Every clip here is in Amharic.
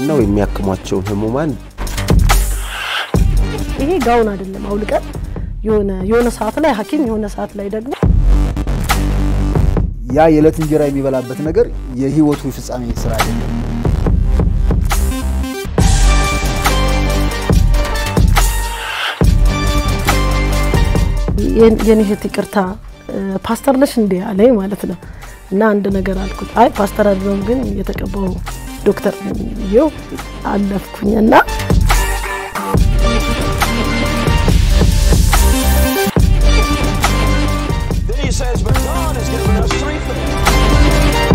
ዋናው የሚያክሟቸውን ህሙማን ይሄ ጋውን አይደለም አውልቀን የሆነ የሆነ ሰዓት ላይ ሐኪም የሆነ ሰዓት ላይ ደግሞ ያ የዕለት እንጀራ የሚበላበት ነገር የህይወቱ ፍጻሜ ስራ አይደለም። የኔ እህት ይቅርታ ፓስተር ነሽ እንዴ አለኝ ማለት ነው። እና አንድ ነገር አልኩት። አይ ፓስተር አይደለም ግን የተቀባው ዶክተር ነኝ ብዬው አለፍኩኝ እና Then he says, but God has given us three things.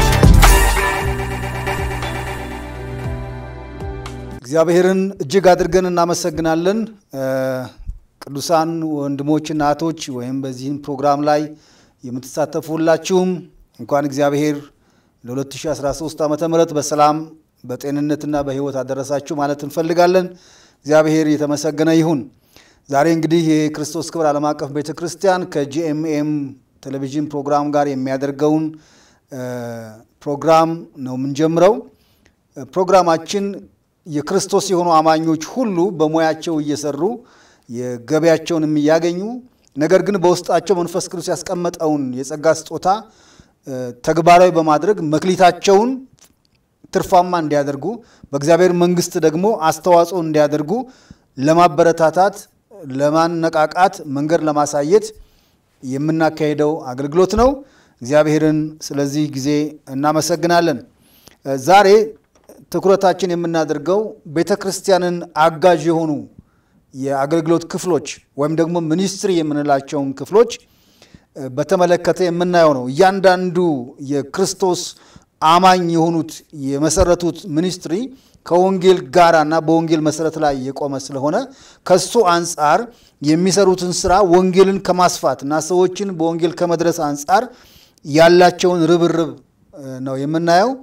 እግዚአብሔርን እጅግ አድርገን እናመሰግናለን። ቅዱሳን ወንድሞችና እህቶች ወይም በዚህም ፕሮግራም ላይ የምትሳተፉ ሁላችሁም እንኳን እግዚአብሔር ለ2013 ዓ ም በሰላም በጤንነትና በህይወት አደረሳችሁ ማለት እንፈልጋለን። እግዚአብሔር የተመሰገነ ይሁን። ዛሬ እንግዲህ የክርስቶስ ክብር ዓለም አቀፍ ቤተ ክርስቲያን ከጂኤምኤም ቴሌቪዥን ፕሮግራም ጋር የሚያደርገውን ፕሮግራም ነው የምንጀምረው። ፕሮግራማችን የክርስቶስ የሆኑ አማኞች ሁሉ በሙያቸው እየሰሩ የገቢያቸውን እያገኙ ነገር ግን በውስጣቸው መንፈስ ቅዱስ ያስቀመጠውን የጸጋ ስጦታ ተግባራዊ በማድረግ መክሊታቸውን ትርፋማ እንዲያደርጉ በእግዚአብሔር መንግስት ደግሞ አስተዋጽኦ እንዲያደርጉ ለማበረታታት፣ ለማነቃቃት፣ መንገድ ለማሳየት የምናካሄደው አገልግሎት ነው። እግዚአብሔርን ስለዚህ ጊዜ እናመሰግናለን። ዛሬ ትኩረታችን የምናደርገው ቤተ ክርስቲያንን አጋዥ የሆኑ የአገልግሎት ክፍሎች ወይም ደግሞ ሚኒስትሪ የምንላቸውን ክፍሎች በተመለከተ የምናየው ነው። እያንዳንዱ የክርስቶስ አማኝ የሆኑት የመሰረቱት ሚኒስትሪ ከወንጌል ጋራና በወንጌል መሰረት ላይ የቆመ ስለሆነ ከሱ አንጻር የሚሰሩትን ስራ ወንጌልን ከማስፋት እና ሰዎችን በወንጌል ከመድረስ አንጻር ያላቸውን ርብርብ ነው የምናየው።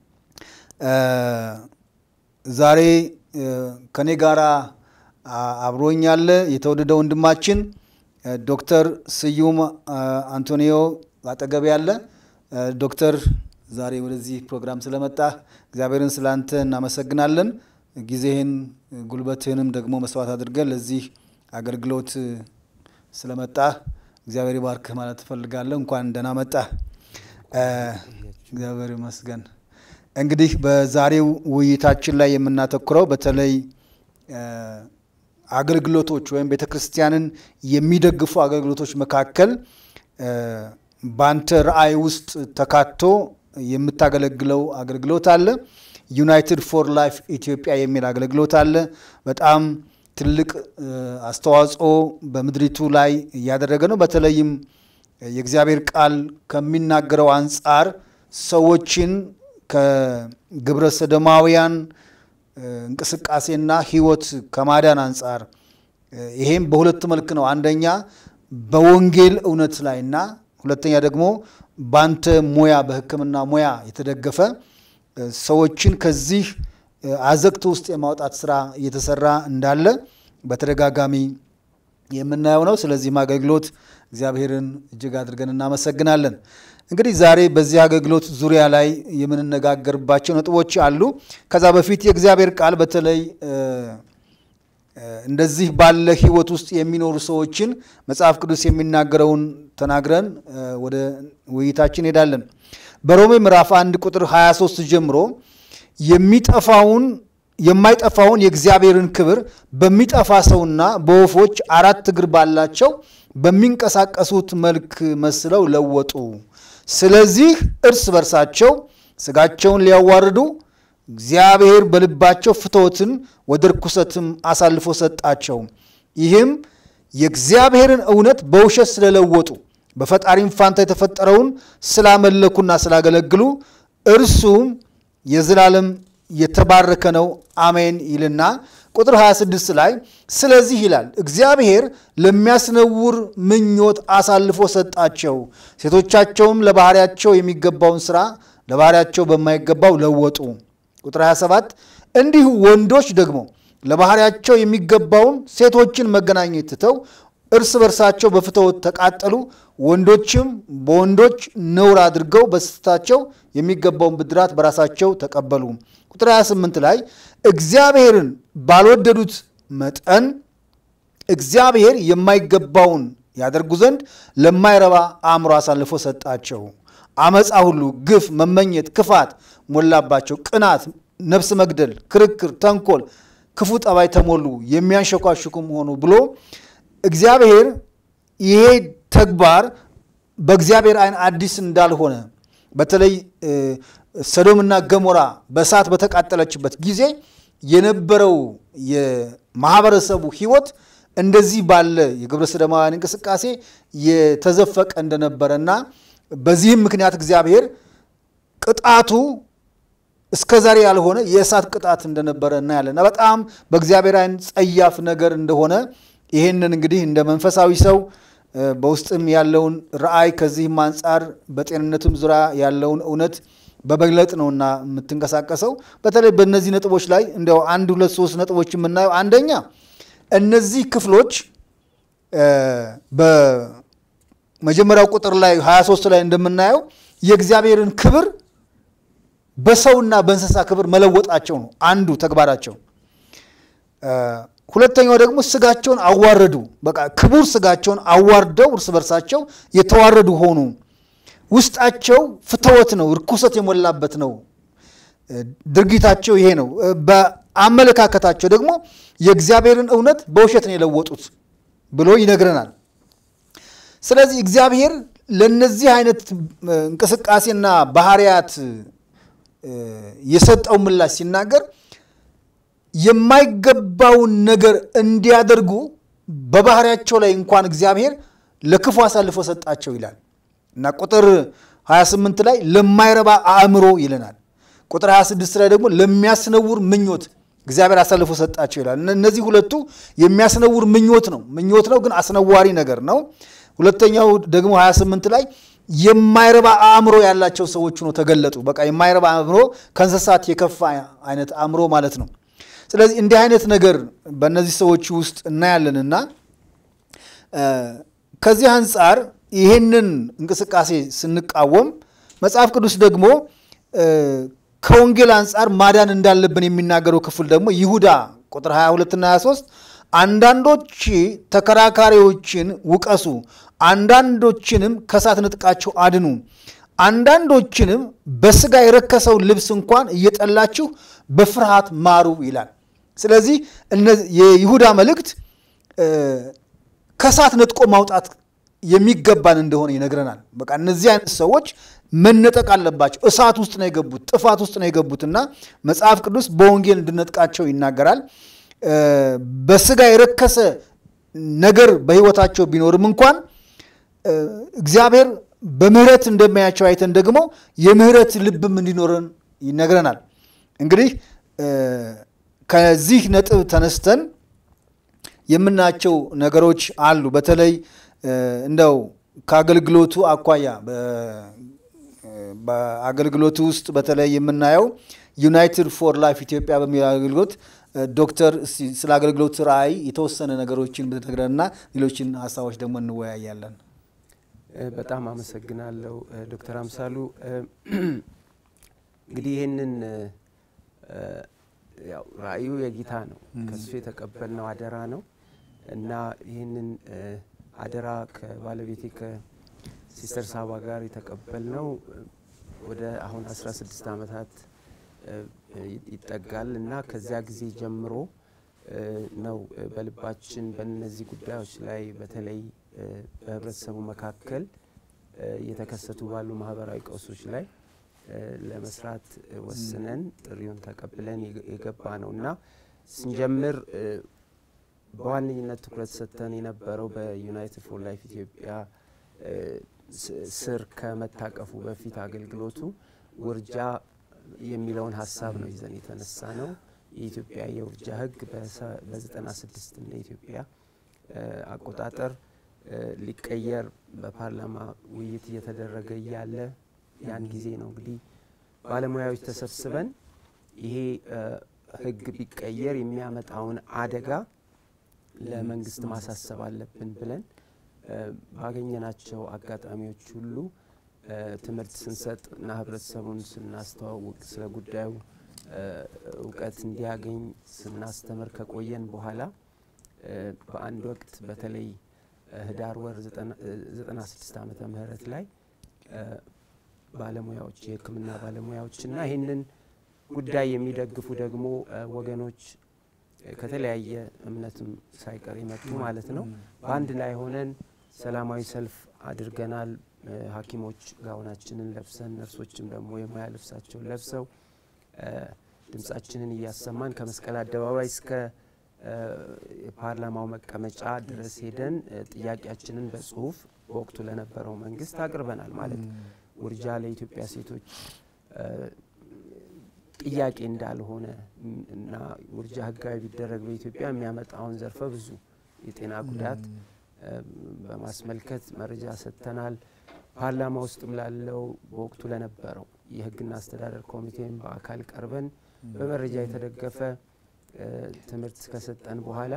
ዛሬ ከኔ ጋራ አብሮኝ ያለ የተወደደ ወንድማችን ዶክተር ስዩም አንቶኒዮ አጠገብ ያለ ዶክተር ዛሬ ወደዚህ ፕሮግራም ስለመጣ እግዚአብሔርን ስላንተ እናመሰግናለን። ጊዜህን ጉልበትህንም ደግሞ መስዋዕት አድርገን ለዚህ አገልግሎት ስለመጣ እግዚአብሔር ይባርክህ ማለት እፈልጋለሁ። እንኳን ደህና መጣ። እግዚአብሔር ይመስገን። እንግዲህ በዛሬው ውይይታችን ላይ የምናተኩረው በተለይ አገልግሎቶች ወይም ቤተ ክርስቲያንን የሚደግፉ አገልግሎቶች መካከል በአንተ ራእይ ውስጥ ተካቶ የምታገለግለው አገልግሎት አለ። ዩናይትድ ፎር ላይፍ ኢትዮጵያ የሚል አገልግሎት አለ። በጣም ትልቅ አስተዋጽኦ በምድሪቱ ላይ እያደረገ ነው። በተለይም የእግዚአብሔር ቃል ከሚናገረው አንጻር ሰዎችን ከግብረ ሰዶማውያን እንቅስቃሴና ሕይወት ከማዳን አንጻር ይሄም በሁለት መልክ ነው። አንደኛ በወንጌል እውነት ላይና ሁለተኛ ደግሞ ባንተ ሙያ በሕክምና ሙያ የተደገፈ ሰዎችን ከዚህ አዘቅት ውስጥ የማውጣት ስራ እየተሰራ እንዳለ በተደጋጋሚ የምናየው ነው። ስለዚህም አገልግሎት እግዚአብሔርን እጅግ አድርገን እናመሰግናለን። እንግዲህ ዛሬ በዚህ አገልግሎት ዙሪያ ላይ የምንነጋገርባቸው ነጥቦች አሉ። ከዛ በፊት የእግዚአብሔር ቃል በተለይ እንደዚህ ባለ ህይወት ውስጥ የሚኖሩ ሰዎችን መጽሐፍ ቅዱስ የሚናገረውን ተናግረን ወደ ውይይታችን እንሄዳለን። በሮሜ ምዕራፍ 1 ቁጥር 23 ጀምሮ የሚጠፋውን የማይጠፋውን የእግዚአብሔርን ክብር በሚጠፋ ሰውና በወፎች አራት እግር ባላቸው በሚንቀሳቀሱት መልክ መስለው ለወጡ። ስለዚህ እርስ በርሳቸው ስጋቸውን ሊያዋርዱ እግዚአብሔር በልባቸው ፍትወትን ወደ ርኩሰትም አሳልፎ ሰጣቸው። ይህም የእግዚአብሔርን እውነት በውሸት ስለለወጡ በፈጣሪም ፋንታ የተፈጠረውን ስላመለኩና ስላገለግሉ እርሱም የዘላለም የተባረከ ነው አሜን ይልና ቁጥር 26 ላይ ስለዚህ ይላል እግዚአብሔር ለሚያስነውር ምኞት አሳልፎ ሰጣቸው፣ ሴቶቻቸውም ለባህሪያቸው የሚገባውን ስራ ለባህሪያቸው በማይገባው ለወጡ። ቁጥር 27 እንዲሁ ወንዶች ደግሞ ለባህሪያቸው የሚገባውን ሴቶችን መገናኘት ትተው እርስ በርሳቸው በፍትወት ተቃጠሉ። ወንዶችም በወንዶች ነውር አድርገው በስህተታቸው የሚገባውን ብድራት በራሳቸው ተቀበሉ። ቁጥር 28 ላይ እግዚአብሔርን ባልወደዱት መጠን እግዚአብሔር የማይገባውን ያደርጉ ዘንድ ለማይረባ አእምሮ አሳልፎ ሰጣቸው። አመፃ ሁሉ፣ ግፍ፣ መመኘት፣ ክፋት ሞላባቸው። ቅናት፣ ነፍስ መግደል፣ ክርክር፣ ተንኮል፣ ክፉ ጠባይ ተሞሉ፣ የሚያንሸኳሽኩም ሆኑ ብሎ እግዚአብሔር ይሄ ተግባር በእግዚአብሔር ዓይን አዲስ እንዳልሆነ በተለይ ሰዶምና ገሞራ በእሳት በተቃጠለችበት ጊዜ የነበረው የማህበረሰቡ ሕይወት እንደዚህ ባለ የግብረ ሰዶማውያን እንቅስቃሴ የተዘፈቀ እንደነበረና በዚህም ምክንያት እግዚአብሔር ቅጣቱ እስከ ዛሬ ያልሆነ የእሳት ቅጣት እንደነበረ እናያለን። በጣም በእግዚአብሔር ዓይን ጸያፍ ነገር እንደሆነ ይሄንን እንግዲህ እንደ መንፈሳዊ ሰው በውስጥም ያለውን ረአይ ከዚህም አንጻር በጤንነትም ዙሪያ ያለውን እውነት በመግለጥ ነውና የምትንቀሳቀሰው። በተለይ በእነዚህ ነጥቦች ላይ እንዲያው አንድ ሁለት ሶስት ነጥቦች የምናየው አንደኛ እነዚህ ክፍሎች በመጀመሪያው ቁጥር ላይ 23 ላይ እንደምናየው የእግዚአብሔርን ክብር በሰውና በእንስሳ ክብር መለወጣቸው ነው አንዱ ተግባራቸው። ሁለተኛው ደግሞ ስጋቸውን አዋረዱ። በቃ ክቡር ስጋቸውን አዋርደው እርስ በርሳቸው የተዋረዱ ሆኑ። ውስጣቸው ፍትወት ነው፣ ርኩሰት የሞላበት ነው። ድርጊታቸው ይሄ ነው። በአመለካከታቸው ደግሞ የእግዚአብሔርን እውነት በውሸት ነው የለወጡት ብሎ ይነግረናል። ስለዚህ እግዚአብሔር ለነዚህ አይነት እንቅስቃሴና ባህሪያት የሰጠው ምላሽ ሲናገር የማይገባውን ነገር እንዲያደርጉ በባህሪያቸው ላይ እንኳን እግዚአብሔር ለክፉ አሳልፎ ሰጣቸው ይላል እና ቁጥር 28 ላይ ለማይረባ አእምሮ ይለናል። ቁጥር 26 ላይ ደግሞ ለሚያስነውር ምኞት እግዚአብሔር አሳልፎ ሰጣቸው ይላል። እነዚህ ሁለቱ የሚያስነውር ምኞት ነው ምኞት ነው ግን አስነዋሪ ነገር ነው። ሁለተኛው ደግሞ 28 ላይ የማይረባ አእምሮ ያላቸው ሰዎች ሆኖ ተገለጡ። በቃ የማይረባ አእምሮ ከእንስሳት የከፋ አይነት አእምሮ ማለት ነው። ስለዚህ እንዲህ አይነት ነገር በእነዚህ ሰዎች ውስጥ እናያለንና ከዚህ አንጻር ይህንን እንቅስቃሴ ስንቃወም መጽሐፍ ቅዱስ ደግሞ ከወንጌል አንጻር ማዳን እንዳለብን የሚናገረው ክፍል ደግሞ ይሁዳ ቁጥር 22ና 23 አንዳንዶች ተከራካሪዎችን ውቀሱ፣ አንዳንዶችንም ከእሳት ነጥቃችሁ አድኑ፣ አንዳንዶችንም በስጋ የረከሰው ልብስ እንኳን እየጠላችሁ በፍርሃት ማሩ ይላል። ስለዚህ የይሁዳ መልእክት ከእሳት ነጥቆ ማውጣት የሚገባን እንደሆነ ይነግረናል። በቃ እነዚህ አይነት ሰዎች መነጠቅ አለባቸው። እሳት ውስጥ ነው የገቡት፣ ጥፋት ውስጥ ነው የገቡትና መጽሐፍ ቅዱስ በወንጌል እንድነጥቃቸው ይናገራል። በስጋ የረከሰ ነገር በሕይወታቸው ቢኖርም እንኳን እግዚአብሔር በምሕረት እንደሚያያቸው አይተን ደግሞ የምሕረት ልብም እንዲኖረን ይነግረናል። እንግዲህ ከዚህ ነጥብ ተነስተን የምናያቸው ነገሮች አሉ። በተለይ እንደው ከአገልግሎቱ አኳያ በአገልግሎቱ ውስጥ በተለይ የምናየው ዩናይትድ ፎር ላይፍ ኢትዮጵያ በሚል አገልግሎት ዶክተር ስለ አገልግሎት ራዕይ የተወሰነ ነገሮችን ብትነግረንና ሌሎችን ሀሳቦች ደግሞ እንወያያለን። በጣም አመሰግናለሁ ዶክተር አምሳሉ። እንግዲህ ይህንን ያው ራእዩ የጌታ ነው፣ ከሱ የተቀበልነው አደራ ነው እና ይህንን አደራ ከባለቤቴ ከሲስተር ሳባ ጋር የተቀበልነው ወደ አሁን 16 ዓመታት ይጠጋል እና ከዚያ ጊዜ ጀምሮ ነው በልባችን በእነዚህ ጉዳዮች ላይ በተለይ በህብረተሰቡ መካከል እየተከሰቱ ባሉ ማህበራዊ ቀውሶች ላይ ለመስራት ወስነን ጥሪውን ተቀብለን የገባ ነው እና ስንጀምር በዋነኝነት ትኩረት ሰጥተን የነበረው በዩናይትድ ፎር ላይፍ ኢትዮጵያ ስር ከመታቀፉ በፊት አገልግሎቱ ውርጃ የሚለውን ሀሳብ ነው ይዘን የተነሳ ነው። የኢትዮጵያ የውርጃ ህግ በ96 እንደ ኢትዮጵያ አቆጣጠር ሊቀየር በፓርላማ ውይይት እየተደረገ እያለ ያን ጊዜ ነው እንግዲህ ባለሙያዎች ተሰብስበን ይሄ ህግ ቢቀየር የሚያመጣውን አደጋ ለመንግስት ማሳሰብ አለብን ብለን እ፣ ባገኘናቸው አጋጣሚዎች ሁሉ እ፣ ትምህርት ስንሰጥ እና ህብረተሰቡን ስናስተዋውቅ ስለ ጉዳዩ እ፣ እውቀት እንዲያገኝ ስናስተምር ከቆየን በኋላ እ፣ በአንድ ወቅት በተለይ እ፣ ህዳር ወር 96 ዓመተ ምህረት ላይ እ፣ ባለሙያዎች የሕክምና ባለሙያዎች እና ይህንን ጉዳይ የሚደግፉ ደግሞ እ፣ ወገኖች እ፣ ከተለያየ እምነትም ሳይቀር የመጡ ማለት ነው በአንድ ላይ ሆነን ሰላማዊ ሰልፍ አድርገናል። እ፣ ሐኪሞች ጋውናችንን ለብሰን ነርሶችም ደግሞ የሙያ ልብሳቸውን ለብሰው እ፣ ድምጻችንን እያሰማን ከመስቀል አደባባይ እስከ እ፣ የፓርላማው መቀመጫ ድረስ ሄደን እ፣ ጥያቄያችንን በጽሁፍ በወቅቱ ለነበረው መንግስት አቅርበናል። ማለት ውርጃ ለኢትዮጵያ ሴቶች እ፣ ጥያቄ እንዳልሆነ ም፣ እና ውርጃ ህጋዊ ቢደረግ በኢትዮጵያ የሚያመጣውን ዘርፈ ብዙ የጤና ጉዳት እ፣ በማስመልከት መረጃ ሰጥተናል። ፓርላማ ውስጥም ላለው በወቅቱ ለነበረው የህግና አስተዳደር ኮሚቴም በአካል ቀርበን በመረጃ የተደገፈ እ፣ ትምህርት ከሰጠን በኋላ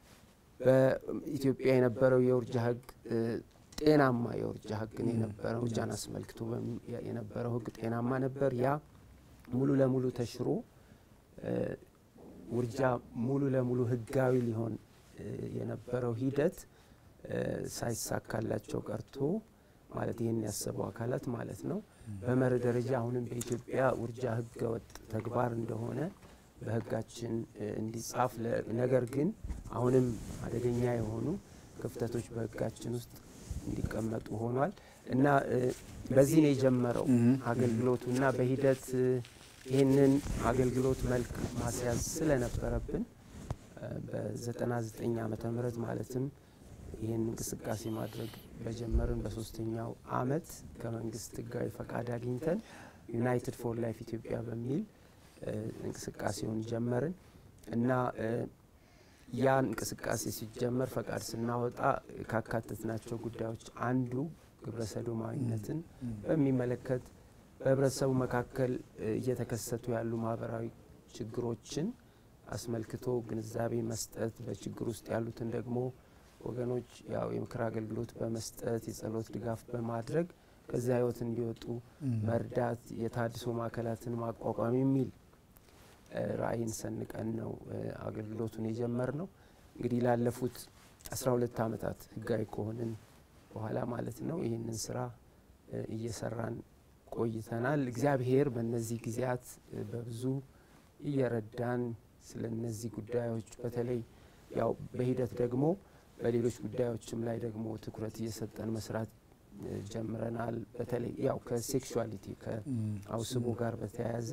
በኢትዮጵያ የነበረው የውርጃ ህግ እ፣ ጤናማ የውርጃ ህግ ነው የነበረው። ውርጃን አስመልክቶ በሚ- የነበረው ህግ ጤናማ ነበር። ያ ሙሉ ለሙሉ ተሽሮ እ፣ ውርጃ ሙሉ ለሙሉ ህጋዊ ሊሆን እ፣ የነበረው ሂደት እ፣ ሳይሳካላቸው ቀርቶ ማለት ይህን ያሰቡ አካላት ማለት ነው። በመርህ ደረጃ አሁንም በኢትዮጵያ ውርጃ ህገ ወጥ ተግባር እንደሆነ በህጋችን እ፣ እንዲጻፍ ለ- ነገር ግን አሁንም አደገኛ የሆኑ ክፍተቶች በህጋችን ውስጥ እንዲቀመጡ ሆኗል እና እ፣ በዚህ ነው የጀመረው አገልግሎቱ እና በሂደት እ፣ ይህንን አገልግሎት መልክ ማስያዝ ስለነበረብን እ፣ በ99 ዓመተ ምህረት ማለትም ይህን እንቅስቃሴ ማድረግ በጀመርን በሶስተኛው አመት ከመንግስት ህጋዊ ፈቃድ አግኝተን ዩናይትድ ፎር ላይፍ ኢትዮጵያ በሚል እ፣ እንቅስቃሴውን ጀመርን እና እ፣ ያ እንቅስቃሴ ሲጀመር ፈቃድ ስናወጣ ካካተትናቸው ጉዳዮች አንዱ ግብረ ሰዶማዊነትን በሚመለከት በህብረተሰቡ መካከል እ፣ እየተከሰቱ ያሉ ማህበራዊ ችግሮችን አስመልክቶ ግንዛቤ መስጠት፣ በችግር ውስጥ ያሉትን ደግሞ ወገኖች ያው የምክር አገልግሎት በመስጠት የጸሎት ድጋፍ በማድረግ ከዚያ ህይወት እንዲወጡ መርዳት፣ የታድሶ ማዕከላትን ማቋቋም የሚል እ፣ ራዕይን ሰንቀን ነው እ፣ አገልግሎቱን የጀመር ነው። እንግዲህ ላለፉት አስራ ሁለት አመታት ህጋዊ ከሆንን በኋላ ማለት ነው ይህንን ስራ እ፣ እየሰራን ቆይተናል። እግዚአብሔር በእነዚህ ጊዜያት እ፣ በብዙ እየረዳን ስለ እነዚህ ጉዳዮች በተለይ ያው በሂደት ደግሞ በሌሎች ጉዳዮችም ላይ ደግሞ ትኩረት እየሰጠን መስራት እ፣ ጀምረናል። በተለይ ያው ከሴክሹዋሊቲ ከአውስቦ ጋር በተያያዘ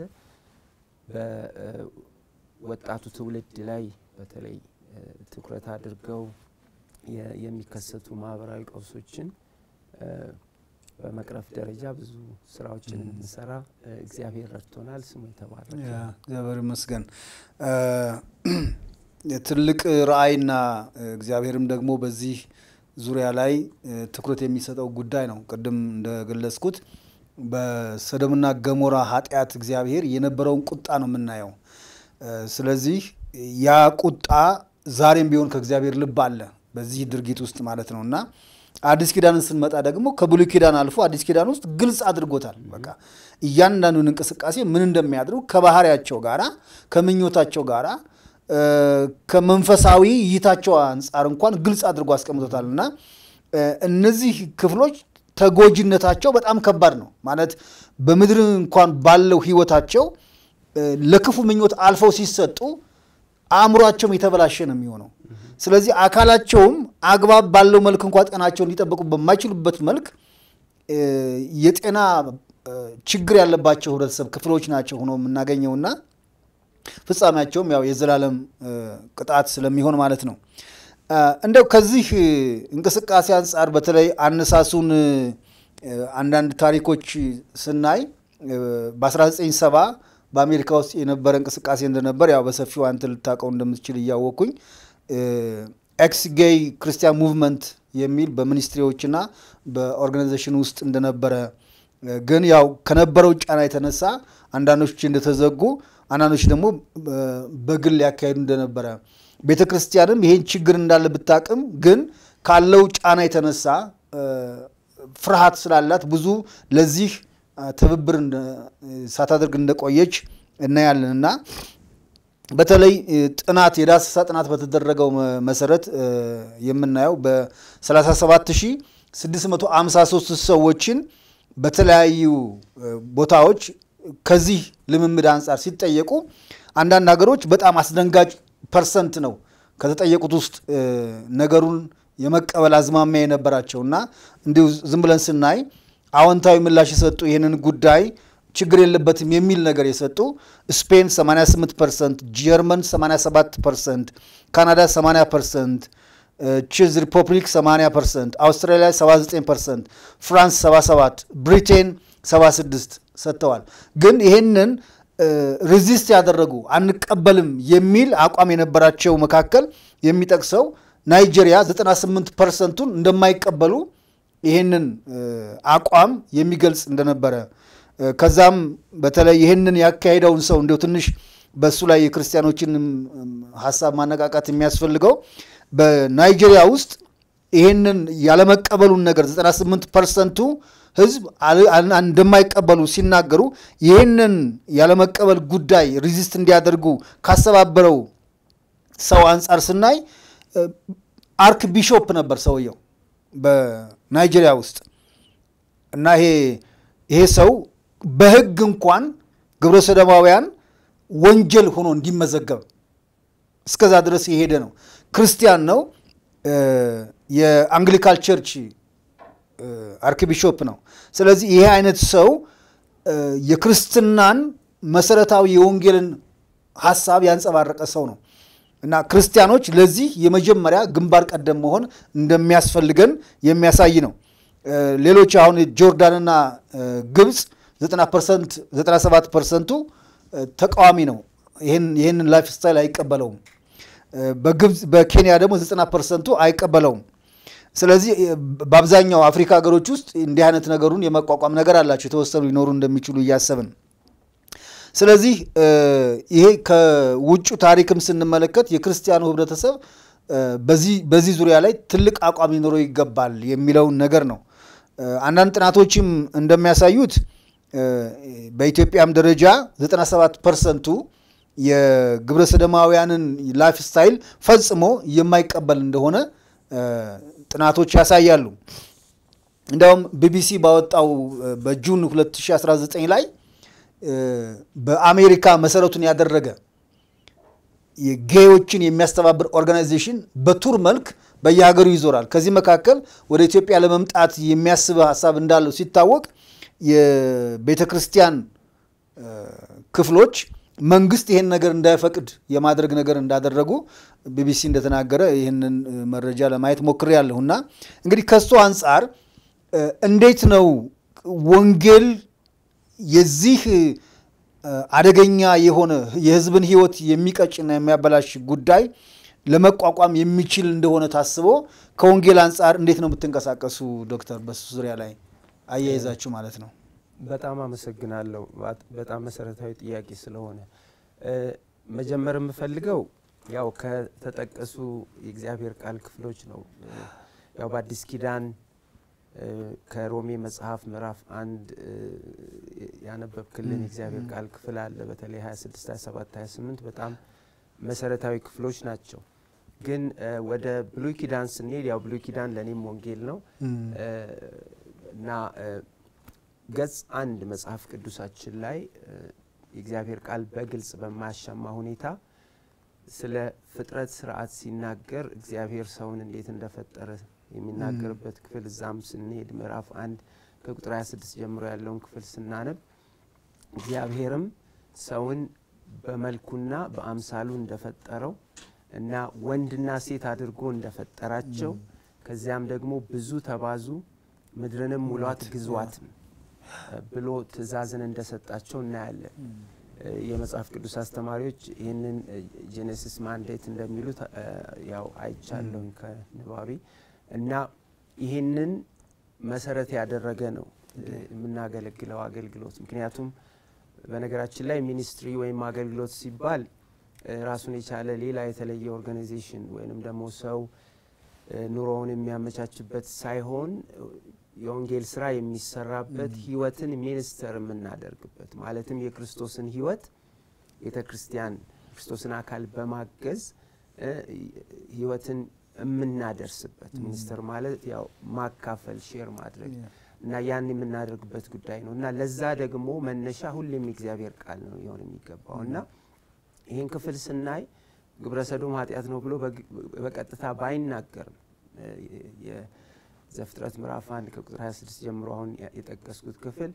በወጣቱ ትውልድ ላይ በተለይ እ፣ ትኩረት አድርገው የ- የሚከሰቱ ማህበራዊ ቀውሶችን እ፣ በመቅረፍ ደረጃ ብዙ ስራዎችን እንድንሰራ እ፣ እግዚአብሔር ረድቶናል። ስሙ የተባረከ ያ እግዚአብሔር ይመስገን። ትልቅ ራዕይና እግዚአብሔርም ደግሞ በዚህ ዙሪያ ላይ እ፣ ትኩረት የሚሰጠው ጉዳይ ነው። ቅድም እንደገለጽኩት በሰዶምና ገሞራ ኃጢአት እግዚአብሔር የነበረውን ቁጣ ነው የምናየው። እ፣ ስለዚህ ያ ቁጣ ዛሬም ቢሆን ከእግዚአብሔር ልብ አለ በዚህ ድርጊት ውስጥ ማለት ነው እና አዲስ ኪዳንን ስንመጣ ደግሞ ከብሉይ ኪዳን አልፎ አዲስ ኪዳን ውስጥ ግልጽ አድርጎታል። በቃ እያንዳንዱን እንቅስቃሴ ምን እንደሚያድሩ ከባህሪያቸው ጋራ ከምኞታቸው ጋራ እ፣ ከመንፈሳዊ እይታቸው አንጻር እንኳን ግልጽ አድርጎ አስቀምጦታል እና እ፣ እነዚህ ክፍሎች ተጎጂነታቸው በጣም ከባድ ነው ማለት በምድር እንኳን ባለው ህይወታቸው እ፣ ለክፉ ምኞት አልፈው ሲሰጡ አእምሯቸውም የተበላሸ ነው የሚሆነው። ስለዚህ አካላቸውም አግባብ ባለው መልክ እንኳ ጤናቸውን ሊጠበቁ በማይችሉበት መልክ እ፣ የጤና እ፣ ችግር ያለባቸው ህብረተሰብ ክፍሎች ናቸው ሆኖ የምናገኘውና ፍጻሜያቸውም ያው የዘላለም እ፣ ቅጣት ስለሚሆን ማለት ነው። እ፣ እንደው ከዚህ እ፣ እንቅስቃሴ አንጻር በተለይ አነሳሱን እ፣ አንዳንድ ታሪኮች ስናይ እ፣ በ1970 በአሜሪካ ውስጥ የነበረ እንቅስቃሴ እንደነበር ያው በሰፊው አንተ ልታውቀው እንደምትችል እያወቅኩኝ ኤክስ ጌይ ክርስቲያን ሙቭመንት የሚል በሚኒስትሪዎችና በኦርጋናይዜሽን ውስጥ እንደነበረ እ፣ ግን ያው ከነበረው ጫና የተነሳ አንዳንዶች እንደተዘጉ አንዳንዶች ደግሞ እ፣ በግል ያካሄዱ እንደነበረ ቤተ ክርስቲያንም ይሄን ችግር እንዳለ ብታቅም ግን ካለው ጫና የተነሳ እ፣ ፍርሃት ስላላት ብዙ ለዚህ እ፣ ትብብር እንደ- ሳታደርግ እንደቆየች እናያለን እና በተለይ እ፣ ጥናት የዳሰሳ ጥናት በተደረገው መ- መሰረት እ፣ የምናየው በ37653 ሰዎችን በተለያዩ እ፣ ቦታዎች ከዚህ ልምምድ አንጻር ሲጠየቁ አንዳንድ ሀገሮች በጣም አስደንጋጭ ፐርሰንት ነው ከተጠየቁት ውስጥ እ፣ ነገሩን የመቀበል አዝማሚያ የነበራቸው እና እንዲሁ ዝም ብለን ስናይ አዎንታዊ ምላሽ የሰጡ ይህንን ጉዳይ ችግር የለበትም የሚል ነገር የሰጡ ስፔን 88 ፐርሰንት፣ ጀርመን 87 ፐርሰንት፣ ካናዳ 80 ፐርሰንት፣ ቼዝ ሪፐብሊክ 80 ፐርሰንት፣ አውስትራሊያ 79 ፐርሰንት፣ ፍራንስ 77፣ ብሪቴን 76 ሰጥተዋል። ግን ይህንን ሪዚስት ያደረጉ አንቀበልም የሚል አቋም የነበራቸው መካከል የሚጠቅሰው ናይጄሪያ 98 ፐርሰንቱን እንደማይቀበሉ ይህንን እ፣ አቋም የሚገልጽ እንደነበረ እ፣ ከዛም በተለይ ይህንን ያካሄደውን ሰው እንዲሁ ትንሽ በእሱ ላይ የክርስቲያኖችን ሀሳብ ማነቃቃት የሚያስፈልገው በናይጄሪያ ውስጥ ይህንን ያለመቀበሉን ነገር 98 ፐርሰንቱ ህዝብ አል- አል- እንደማይቀበሉ ሲናገሩ ይህንን ያለመቀበል ጉዳይ ሪዚስት እንዲያደርጉ ካሰባበረው ሰው አንጻር ስናይ እ፣ አርክ ቢሾፕ ነበር ሰውየው በናይጄሪያ ውስጥ እና ይሄ ይሄ ሰው በህግ እንኳን ግብረ ሰዶማውያን ወንጀል ሆኖ እንዲመዘገብ እስከዛ ድረስ የሄደ ነው። ክርስቲያን ነው። እ፣ የአንግሊካል ቸርች እ፣ አርክቢሾፕ ነው። ስለዚህ ይሄ አይነት ሰው እ፣ የክርስትናን መሰረታዊ የወንጌልን ሀሳብ ያንጸባረቀ ሰው ነው እና ክርስቲያኖች ለዚህ የመጀመሪያ ግንባር ቀደም መሆን እንደሚያስፈልገን የሚያሳይ ነው። እ፣ ሌሎች አሁን ጆርዳንና እ፣ ግብፅ 90 ፐርሰንት 97 ፐርሰንቱ እ፣ ተቃዋሚ ነው። ይህን- ይህንን ላይፍ ስታይል አይቀበለውም። እ፣ በግብፅ በኬንያ ደግሞ 90 ፐርሰንቱ አይቀበለውም። ስለዚህ እ፣ በአብዛኛው አፍሪካ ሀገሮች ውስጥ እንዲህ አይነት ነገሩን የመቋቋም ነገር አላቸው የተወሰኑ ሊኖሩ እንደሚችሉ እያሰብን ስለዚህ እ፣ ይሄ ከውጩ ታሪክም ስንመለከት የክርስቲያኑ ህብረተሰብ እ፣ በዚህ በዚህ ዙሪያ ላይ ትልቅ አቋም ሊኖረው ይገባል የሚለውን ነገር ነው። እ፣ አንዳንድ ጥናቶችም እንደሚያሳዩት እ፣ በኢትዮጵያም ደረጃ 97 ፐርሰንቱ የግብረ ሰዶማውያንን ላይፍ ስታይል ፈጽሞ የማይቀበል እንደሆነ እ፣ ጥናቶች ያሳያሉ። እንዲያውም ቢቢሲ ባወጣው እ፣ በጁን 2019 ላይ እ፣ በአሜሪካ መሰረቱን ያደረገ የጌዮችን የሚያስተባብር ኦርጋናይዜሽን በቱር መልክ በየሀገሩ ይዞራል። ከዚህ መካከል ወደ ኢትዮጵያ ለመምጣት የሚያስብ ሀሳብ እንዳለው ሲታወቅ የቤተ ክርስቲያን እ፣ ክፍሎች መንግስት ይህን ነገር እንዳይፈቅድ የማድረግ ነገር እንዳደረጉ ቢቢሲ እንደተናገረ ይህንን እ፣ መረጃ ለማየት ሞክሬያለሁ። እና እንግዲህ ከሱ አንጻር እ፣ እንዴት ነው ወንጌል የዚህ እ፣ አደገኛ የሆነ የህዝብን ህይወት የሚቀጭና የሚያበላሽ ጉዳይ ለመቋቋም የሚችል እንደሆነ ታስቦ ከወንጌል አንጻር እንዴት ነው የምትንቀሳቀሱ ዶክተር? በሱ ዙሪያ ላይ አያይዛችሁ ማለት ነው። በጣም አመሰግናለሁ። ባት- በጣም መሰረታዊ ጥያቄ ስለሆነ እ፣ መጀመር የምፈልገው ያው ከተጠቀሱ የእግዚአብሔር ቃል ክፍሎች ነው። እ፣ ያው በአዲስ ኪዳን እ፣ ከሮሜ መጽሐፍ ምዕራፍ አንድ እ፣ ያነበብክልን የእግዚአብሔር ቃል ክፍል አለ። በተለይ 26፣ 27፣ 28 በጣም መሰረታዊ ክፍሎች ናቸው። ግን እ፣ ወደ ብሉይ ኪዳን ስንሄድ ያው ብሉይ ኪዳን ለእኔም ወንጌል ነው እ፣ እና እ፣ ገጽ አንድ መጽሐፍ ቅዱሳችን ላይ እ፣ የእግዚአብሔር ቃል በግልጽ በማያሻማ ሁኔታ ስለ ፍጥረት ስርዓት ሲናገር እግዚአብሔር ሰውን እንዴት እንደፈጠረ የሚናገርበት ክፍል እዛም ስንሄድ ምዕራፍ አንድ ከቁጥር 26 ጀምሮ ያለውን ክፍል ስናነብ እግዚአብሔርም ሰውን በመልኩና በአምሳሉ እንደፈጠረው እና ወንድና ሴት አድርጎ እንደፈጠራቸው ከዚያም ደግሞ ብዙ ተባዙ ምድርንም ሙሏት ግዟትም ብሎ ትእዛዝን እንደሰጣቸው እናያለን። እ፣ የመጽሐፍ ቅዱስ አስተማሪዎች ይህንን ጄኔሲስ ማንዴት እንደሚሉት እ፣ ያው አይቻለሁኝ ከንባቤ እና ይህንን መሰረት ያደረገ ነው እ፣ የምናገለግለው አገልግሎት። ምክንያቱም በነገራችን ላይ ሚኒስትሪ ወይም አገልግሎት ሲባል እ፣ ራሱን የቻለ ሌላ የተለየ ኦርጋናይዜሽን ወይንም ደግሞ ሰው እ፣ ኑሮውን የሚያመቻችበት ሳይሆን እ፣ የወንጌል ስራ የሚሰራበት ህይወትን ሚኒስተር የምናደርግበት ማለትም የክርስቶስን ህይወት ቤተ ክርስቲያን ክርስቶስን አካል በማገዝ እ፣ ህይወትን የምናደርስበት ሚኒስተር ማለት ያው ማካፈል ሼር ማድረግ እና ያን የምናደርግበት ጉዳይ ነው እና ለዛ ደግሞ መነሻ ሁሌም የእግዚአብሔር ቃል ነው ሊሆን የሚገባው እና ይህን ክፍል ስናይ ግብረ ሰዶም ኃጢአት ነው ብሎ በግ- በቀጥታ ባይናገርም እ፣ የዘፍጥረት ምዕራፍ አንድ ከቁጥር 26 ጀምሮ አሁን ያ- የጠቀስኩት ክፍል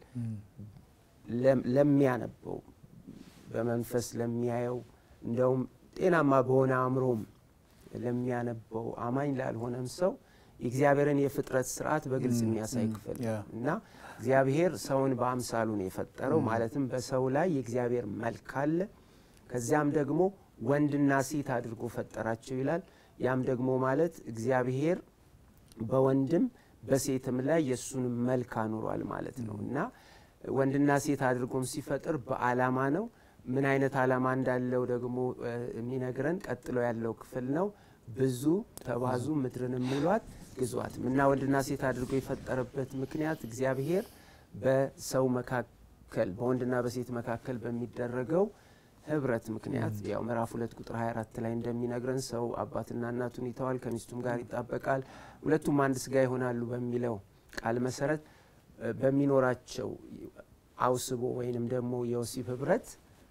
ለም- ለሚያነበው በመንፈስ ለሚያየው እንደውም ጤናማ በሆነ አእምሮም ለሚያነበው አማኝ ላልሆነም ሰው የእግዚአብሔርን የፍጥረት ስርዓት በግልጽ የሚያሳይ ክፍል ነው ያ። እና እግዚአብሔር ሰውን በአምሳሉ ነው የፈጠረው። ማለትም በሰው ላይ የእግዚአብሔር መልክ አለ። ከዚያም ደግሞ ወንድና ሴት አድርጎ ፈጠራቸው ይላል። ያም ደግሞ ማለት እግዚአብሔር በወንድም በሴትም ላይ የእሱን መልክ አኑሯል ማለት ነው እና ወንድና ሴት አድርጎም ሲፈጥር በዓላማ ነው። ምን አይነት ዓላማ እንዳለው ደግሞ እ፣ የሚነግረን ቀጥሎ ያለው ክፍል ነው። ብዙ ተባዙ፣ ምድርን ሙሏት፣ ግዟት እና ወንድና ሴት አድርጎ የፈጠረበት ምክንያት እግዚአብሔር በሰው መካከል በወንድና በሴት መካከል በሚደረገው ህብረት ምክንያት ያው ምዕራፍ ሁለት ቁጥር 24 ላይ እንደሚነግረን ሰው አባትና እናቱን ይተዋል፣ ከሚስቱም ጋር ይጣበቃል፣ ሁለቱም አንድ ስጋ ይሆናሉ በሚለው ቃል መሰረት እ፣ በሚኖራቸው አውስቦ ወይንም ደግሞ የወሲብ ህብረት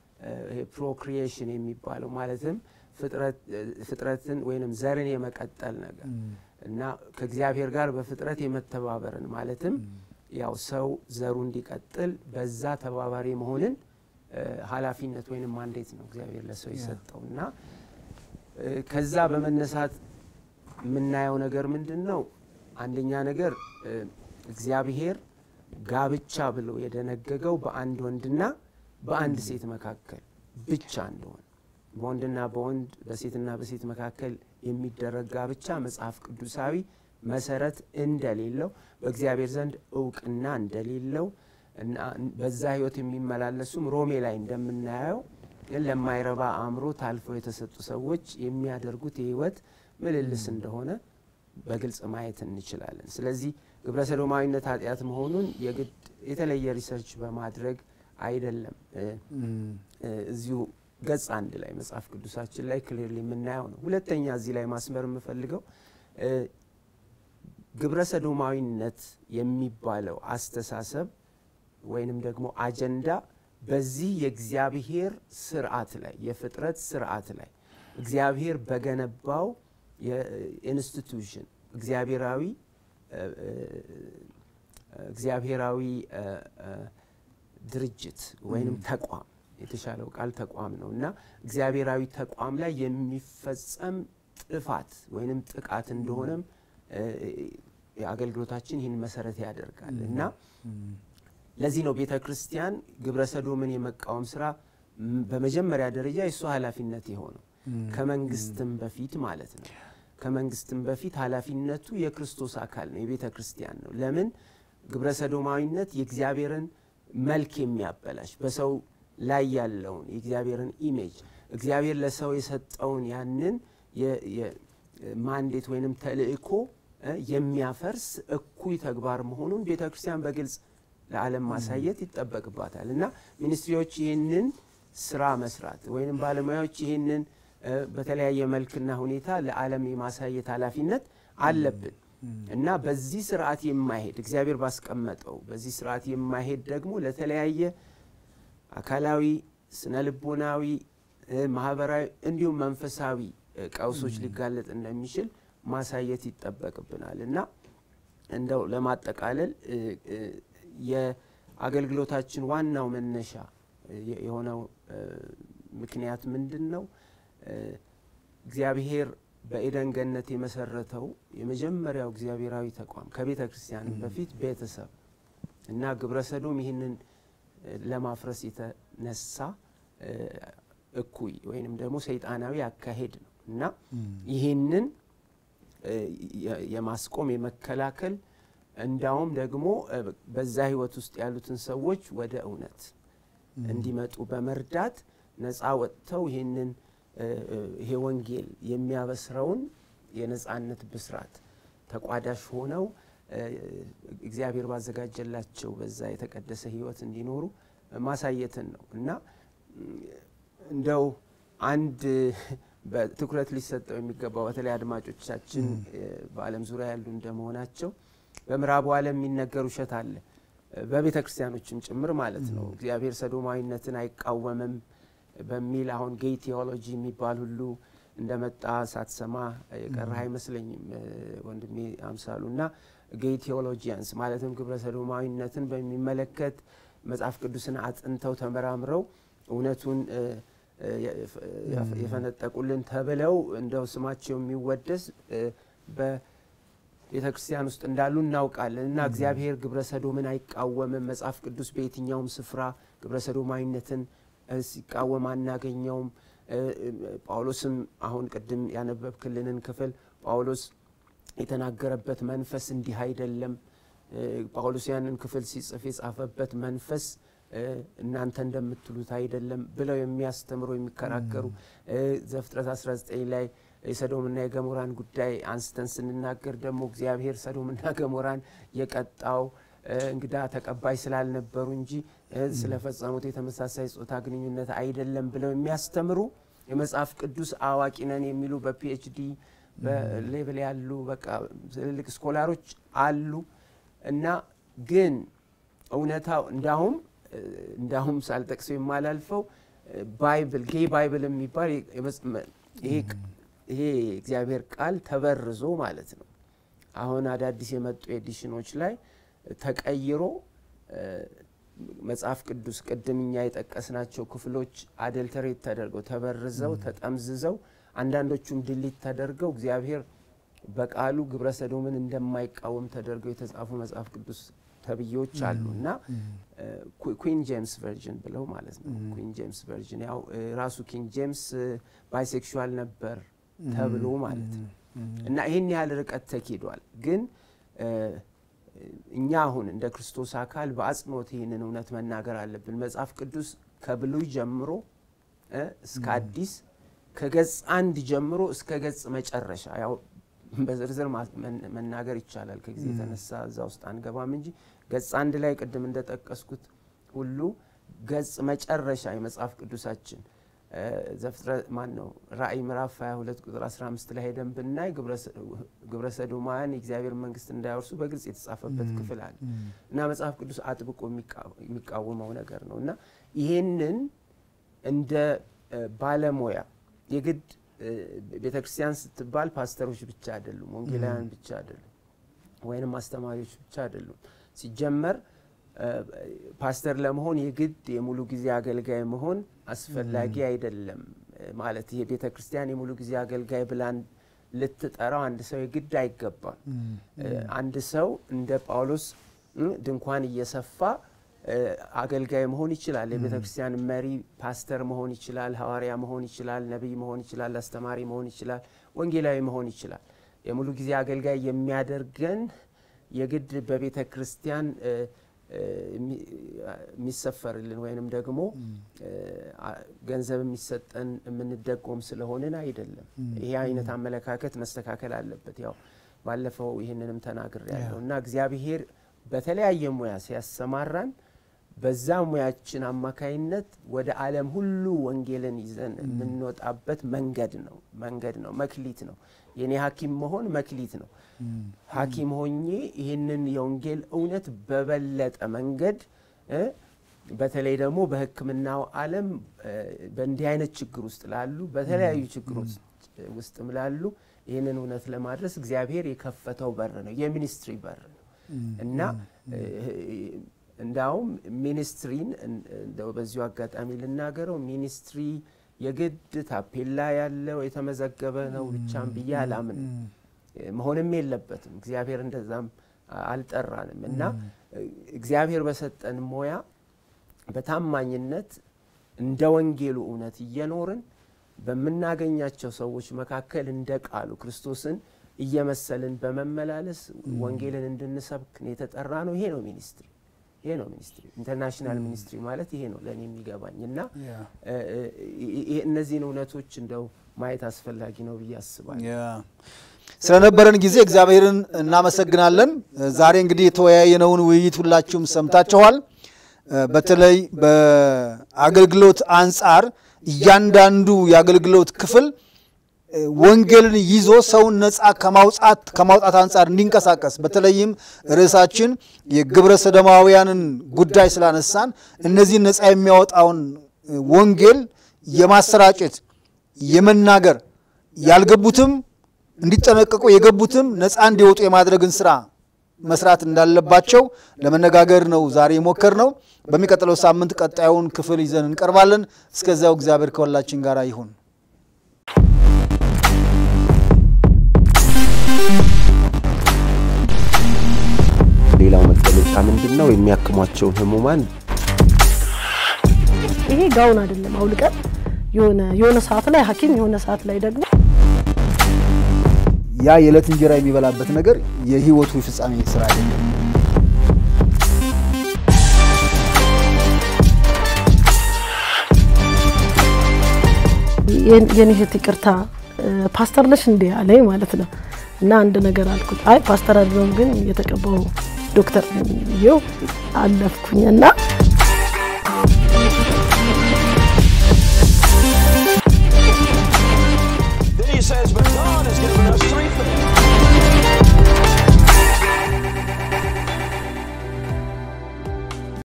ፕሮክሪኤሽን የሚባለው ማለትም ፍጥረት- እ፣ ፍጥረትን ወይንም ዘርን የመቀጠል ነገር እና ከእግዚአብሔር ጋር በፍጥረት የመተባበርን ማለትም ያው ሰው ዘሩ እንዲቀጥል በዛ ተባባሪ መሆንን እ፣ ኃላፊነት ወይንም ማንዴት ነው እግዚአብሔር ለሰው የሰጠው እና እ፣ ከዛ በመነሳት የምናየው ነገር ምንድን ነው? አንደኛ ነገር እ፣ እግዚአብሔር ጋብቻ ብሎ የደነገገው በአንድ ወንድና በአንድ ሴት መካከል ብቻ እንደሆነ በወንድና በወንድ በሴትና በሴት መካከል የሚደረግ ጋብቻ መጽሐፍ ቅዱሳዊ መሰረት እንደሌለው በእግዚአብሔር ዘንድ እውቅና እንደሌለው እና በዛ ህይወት የሚመላለሱም ሮሜ ላይ እንደምናየው ግን ለማይረባ አእምሮ ታልፈው የተሰጡ ሰዎች የሚያደርጉት የህይወት ምልልስ እንደሆነ በግልጽ ማየት እንችላለን። ስለዚህ ግብረ ሰዶማዊነት ኃጢአት መሆኑን የግድ የተለየ ሪሰርች በማድረግ አይደለም እ፣ እ፣ እዚሁ ገጽ አንድ ላይ መጽሐፍ ቅዱሳችን ላይ ክሊርሊ የምናየው ነው። ሁለተኛ እዚህ ላይ ማስመር የምፈልገው እ፣ ግብረ ሰዶማዊነት የሚባለው አስተሳሰብ ወይንም ደግሞ አጀንዳ በዚህ የእግዚአብሔር ስርዓት ላይ የፍጥረት ስርዓት ላይ እግዚአብሔር በገነባው የኢንስቲቱሽን እግዚአብሔራዊ እ፣ እ፣ እግዚአብሔራዊ እ፣ እ፣ ድርጅት ወይንም ተቋም የተሻለው ቃል ተቋም ነው እና እግዚአብሔራዊ ተቋም ላይ የሚፈጸም ጥፋት ወይንም ጥቃት እንደሆነም እ፣ አገልግሎታችን ይህን መሰረት ያደርጋል እና ለዚህ ነው ቤተ ክርስቲያን ግብረ ሰዶምን የመቃወም ስራ ም፣ በመጀመሪያ ደረጃ የእሷ ኃላፊነት የሆነው ከመንግስትም በፊት ማለት ነው። ከመንግስትም በፊት ኃላፊነቱ የክርስቶስ አካል ነው፣ የቤተ ክርስቲያን ነው። ለምን ግብረ ሰዶማዊነት የእግዚአብሔርን መልክ የሚያበላሽ በሰው ላይ ያለውን የእግዚአብሔርን ኢሜጅ እግዚአብሔር ለሰው የሰጠውን ያንን የ- የ- ማንዴት ወይንም ተልእኮ እ የሚያፈርስ እኩይ ተግባር መሆኑን ቤተ ክርስቲያን በግልጽ ለዓለም ማሳየት ይጠበቅባታል እና ሚኒስትሪዎች ይህንን ስራ መስራት ወይም ባለሙያዎች ይህንን እ በተለያየ መልክና ሁኔታ ለዓለም የማሳየት ኃላፊነት አለብን እና በዚህ ስርዓት የማይሄድ እግዚአብሔር ባስቀመጠው በዚህ ስርዓት የማይሄድ ደግሞ ለተለያየ አካላዊ፣ ስነ ልቦናዊ፣ እ ማህበራዊ እንዲሁም መንፈሳዊ እ ቀውሶች ሊጋለጥ እንደሚችል ማሳየት ይጠበቅብናል እና እንደው ለማጠቃለል እ እ የአገልግሎታችን ዋናው መነሻ የ- የሆነው እ ምክንያት ምንድን ነው? እ እግዚአብሔር በኤደን ገነት የመሰረተው የመጀመሪያው እግዚአብሔራዊ ተቋም ከቤተ ክርስቲያን በፊት ቤተሰብ እና ግብረ ሰዶም ይህንን እ ለማፍረስ የተነሳ እ እኩይ ወይንም ደግሞ ሰይጣናዊ አካሄድ ነው እና ይህንን እ የ- የማስቆም የመከላከል እንዳውም ደግሞ እ በዛ ህይወት ውስጥ ያሉትን ሰዎች ወደ እውነት እንዲመጡ በመርዳት ነፃ ወጥተው ይህንን እ፣ እ፣ ይሄ ወንጌል የሚያበስረውን የነጻነት ብስራት ተቋዳሽ ሆነው እ፣ እግዚአብሔር ባዘጋጀላቸው በዛ የተቀደሰ ሕይወት እንዲኖሩ ማሳየትን ነው እና እንደው አንድ በትኩረት ሊሰጠው የሚገባው በተለይ አድማጮቻችን እ፣ በዓለም ዙሪያ ያሉ እንደመሆናቸው በምዕራቡ ዓለም የሚነገር ውሸት አለ እ፣ በቤተ ክርስቲያኖችም ጭምር ማለት ነው። እግዚአብሔር ሰዶማዊነትን አይቃወምም በሚል አሁን ጌይ ቴዎሎጂ የሚባል ሁሉ እንደመጣ ሳትሰማ የቀረህ አይመስለኝም እ፣ ወንድሜ አምሳሉ እና ጌይ ቴዎሎጂያንስ ማለትም ግብረ ሰዶማዊነትን በሚመለከት መጽሐፍ ቅዱስን አጥንተው ተመራምረው እውነቱን እ፣ እ፣ የፈ- የፈ- የፈነጠቁልን ተብለው እንደው ስማቸው የሚወደስ እ፣ በቤተ ክርስቲያን ውስጥ እንዳሉ እናውቃለን እና እግዚአብሔር ግብረ ሰዶምን አይቃወምም። መጽሐፍ ቅዱስ በየትኛውም ስፍራ ግብረ ሰዶማዊነትን እ፣ ሲቃወም አናገኘውም። እ፣ እ፣ ጳውሎስም አሁን ቅድም ያነበብክልንን ክፍል ጳውሎስ የተናገረበት መንፈስ እንዲህ አይደለም። እ፣ ጳውሎስ ያንን ክፍል ሲጽፍ የጻፈበት መንፈስ እ፣ እናንተ እንደምትሉት አይደለም ብለው የሚያስተምሩ የሚከራከሩ እ፣ ዘፍጥረት 19 ላይ የሰዶምና የገሞራን ጉዳይ አንስተን ስንናገር ደግሞ እግዚአብሔር ሰዶምና ገሞራን የቀጣው እ፣ እንግዳ ተቀባይ ስላልነበሩ እንጂ እ፣ ስለፈጸሙት የተመሳሳይ ጾታ ግንኙነት አይደለም ብለው የሚያስተምሩ የመጽሐፍ ቅዱስ አዋቂ ነን የሚሉ በፒኤችዲ በሌቭል ያሉ በቃ ትልልቅ ስኮላሮች አሉ እና ግን እውነታው እንዳሁም እ፣ እንዳሁም ሳልጠቅሰው የማላልፈው እ፣ ባይብል ጌይ ባይብል የሚባል የመጽ- መ- ይሄ ቅ- ይሄ እግዚአብሔር ቃል ተበርዞ ማለት ነው። አሁን አዳዲስ የመጡ ኤዲሽኖች ላይ ተቀይሮ እ፣ መጽሐፍ ቅዱስ ቅድም እኛ የጠቀስናቸው ክፍሎች አደልተሬት ተደርገው ተበርዘው ተጠምዝዘው አንዳንዶቹም ድሊት ተደርገው እግዚአብሔር በቃሉ ግብረ ሰዶምን እንደማይቃወም ተደርገው የተጻፉ መጽሐፍ ቅዱስ ተብዬዎች አሉ እና ኩዊን ጄምስ ቨርዥን ብለው ማለት ነው። ኩዊን ጄምስ ቨርዥን ያው እ፣ ራሱ ኪንግ ጄምስ ባይሴክሹዋል ነበር ተብሎ ማለት ነው እና ይህን ያህል ርቀት ተኪዷል። ግን እ፣ እኛ አሁን እንደ ክርስቶስ አካል በአጽንኦት ይህንን እውነት መናገር አለብን። መጽሐፍ ቅዱስ ከብሉይ ጀምሮ እ፣ እስከ አዲስ ከገጽ አንድ ጀምሮ እስከ ገጽ መጨረሻ ያው በዝርዝር ማ- መን- መናገር ይቻላል። ከጊዜ የተነሳ እዛ ውስጥ አንገባም እንጂ ገጽ አንድ ላይ ቅድም እንደጠቀስኩት ሁሉ ገጽ መጨረሻ የመጽሐፍ ቅዱሳችን እ፣ ዘፍጥረት ማን ነው ራእይ ምዕራፍ 22 ቁጥር 15 ላይ ሄደን ብናይ ግብረ ሰዶማውያን የእግዚአብሔር መንግስት እንዳያወርሱ በግልጽ የተጻፈበት ክፍል አለ እና መጽሐፍ ቅዱስ አጥብቆ የሚቃ- የሚቃወመው ነገር ነው እና ይሄንን እንደ እ፣ ባለሙያ የግድ ቤተ ክርስቲያን ስትባል ፓስተሮች ብቻ አይደሉም፣ ወንጌላውያን ብቻ አይደሉም፣ ወይንም አስተማሪዎች ብቻ አይደሉም። ሲጀመር እ፣ ፓስተር ለመሆን የግድ የሙሉ ጊዜ አገልጋይ መሆን አስፈላጊ አይደለም። እ፣ ማለት ይሄ ቤተ ክርስቲያን የሙሉ ጊዜ አገልጋይ ብላን ልትጠራው አንድ ሰው የግድ አይገባም። እ፣ አንድ ሰው እንደ ጳውሎስ እ፣ ድንኳን እየሰፋ እ፣ አገልጋይ መሆን ይችላል። የቤተ ክርስቲያን መሪ ፓስተር መሆን ይችላል። ሐዋርያ መሆን ይችላል። ነቢይ መሆን ይችላል። አስተማሪ መሆን ይችላል። ወንጌላዊ መሆን ይችላል። የሙሉ ጊዜ አገልጋይ የሚያደርገን የግድ በቤተ ክርስቲያን እ፣ እ፣ የሚ- የሚሰፈርልን ወይንም ደግሞ እ፣ አ- ገንዘብ የሚሰጠን የምንደጎም ስለሆንን አይደለም። ይሄ አይነት አመለካከት መስተካከል አለበት። ያው ባለፈው ይህንንም ተናግሬ ያለው እና እግዚአብሔር በተለያየ ሙያ ሲያሰማራን በዛ ሙያችን አማካይነት ወደ ዓለም ሁሉ ወንጌልን ይዘን የምንወጣበት መንገድ ነው መንገድ ነው መክሊት ነው። የኔ ሐኪም መሆን መክሊት ነው። ሐኪም ሆኜ ይህንን የወንጌል እውነት በበለጠ መንገድ እ በተለይ ደግሞ በሕክምናው ዓለም እ በእንዲህ አይነት ችግር ውስጥ ላሉ በተለያዩ ችግር ውስጥ ውስጥም ላሉ ይህንን እውነት ለማድረስ እግዚአብሔር የከፈተው በር ነው፣ የሚኒስትሪ በር ነው እና እ እንዳውም ሚኒስትሪን እንደው በዚሁ አጋጣሚ ልናገረው ሚኒስትሪ የግድ ታፔላ ያለው የተመዘገበ ነው ብቻም ብዬ አላምንም። መሆንም የለበትም። እግዚአብሔር እንደዛም አልጠራንም እና እግዚአብሔር በሰጠን ሙያ በታማኝነት እንደ ወንጌሉ እውነት እየኖርን በምናገኛቸው ሰዎች መካከል እንደ ቃሉ ክርስቶስን እየመሰልን በመመላለስ ወንጌልን እንድንሰብክ የተጠራ ነው። ይሄ ነው ሚኒስትሪ። ይሄ ነው ሚኒስትሪ። ኢንተርናሽናል ሚኒስትሪ ማለት ይሄ ነው ለእኔ የሚገባኝ እና ያ እ፣ እ፣ ይ- እነዚህን እውነቶች እንደው ማየት አስፈላጊ ነው ብዬ አስባለሁ። ያ ስለነበረን ጊዜ እግዚአብሔርን እናመሰግናለን። ዛሬ እንግዲህ የተወያየነውን ውይይት ሁላችሁም ሰምታችኋል። በተለይ በአገልግሎት አንጻር እያንዳንዱ የአገልግሎት ክፍል ወንጌልን ይዞ ሰውን ነፃ ከማውጣት ከማውጣት አንጻር እንዲንቀሳቀስ በተለይም ርዕሳችን የግብረ ሰዶማውያንን ጉዳይ ስላነሳን እነዚህን ነፃ የሚያወጣውን ወንጌል የማሰራጨት የመናገር ያልገቡትም እንዲጠነቀቁ የገቡትም ነፃ እንዲወጡ የማድረግን ስራ መስራት እንዳለባቸው ለመነጋገር ነው ዛሬ የሞከር ነው። በሚቀጥለው ሳምንት ቀጣዩን ክፍል ይዘን እንቀርባለን። እስከዚያው እግዚአብሔር ከሁላችን ጋር ይሁን። ሌላው መገለጫ ምንድን ነው? የሚያክሟቸውን ህሙማን ይሄ ጋውን አይደለም አውልቀን የሆነ የሆነ ሰዓት ላይ ሐኪም የሆነ ሰዓት ላይ ደግሞ ያ የዕለት እንጀራ የሚበላበት ነገር የህይወቱ ፍጻሜ ስራ አይደለም። የኔ እህት ይቅርታ ፓስተር ነሽ እንዴ አለኝ ማለት ነው። እና አንድ ነገር አልኩት። አይ ፓስተር አይደለሁም ግን የተቀባው ዶክተር ነኝ ብዬው አለፍኩኝ እና